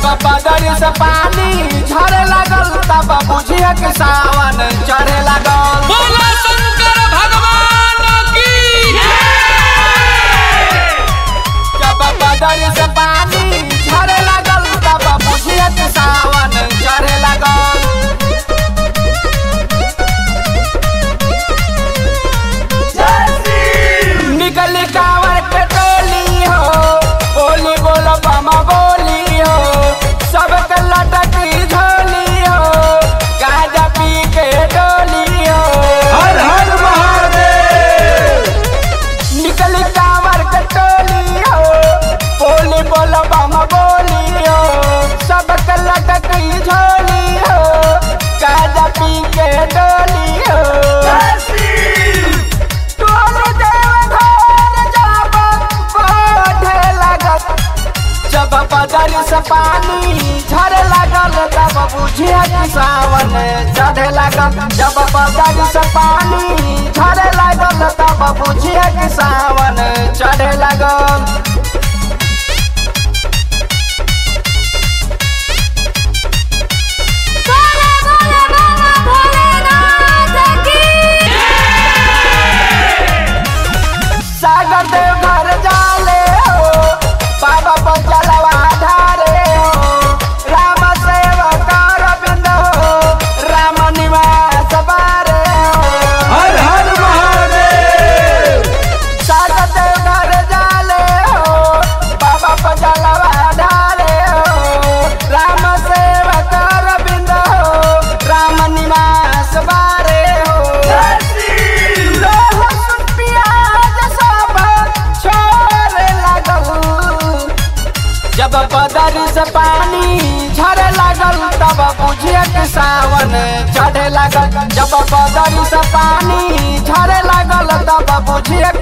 बदर से पानी झरे लागल तब बुझिए कि सावन चढ़े लागल बोलो शंकर भगवान की जब बदर से पानी झरे लागल तब बुझिए कि सावन चढ़े लागल निकली कांवर के टोली हो बोली बोलो बमा बोली हो सबके लटकी झोली हो गाजा पी के डोली हो हर हर महादेव निकली कांवर के टोली हो बोली बोलो बमा बोली हो सबके लटकी झोली हो गाजा पी के डोली हो तोरे देव घर जाब बढ़े लागत जब बदल से पानी झरे लागल तब बुझिए कि सावन चढ़े लागल जब बदल से पानी झरे लागल तब बुझिए कि सावन चढ़े लागल बोले बोले बाबा भोलेनाथ की सागर देव घर जाले हो बाबा पर जलवा ढारे हो राम सेवक अरविंद हो राम निवास बारे हो हर हर महादेव सागर देव घर जाले हो बाबा पर जलवा ढारे हो राम सेवक अरविंद हो राम निवास बारे हो लहसुन प्याज सब छोड़े लागल जब बदर से पानी झरे लागल तब बुझिए कि सावन चढ़े लागल जब बदर से पानी झरे लागल तब बुझिए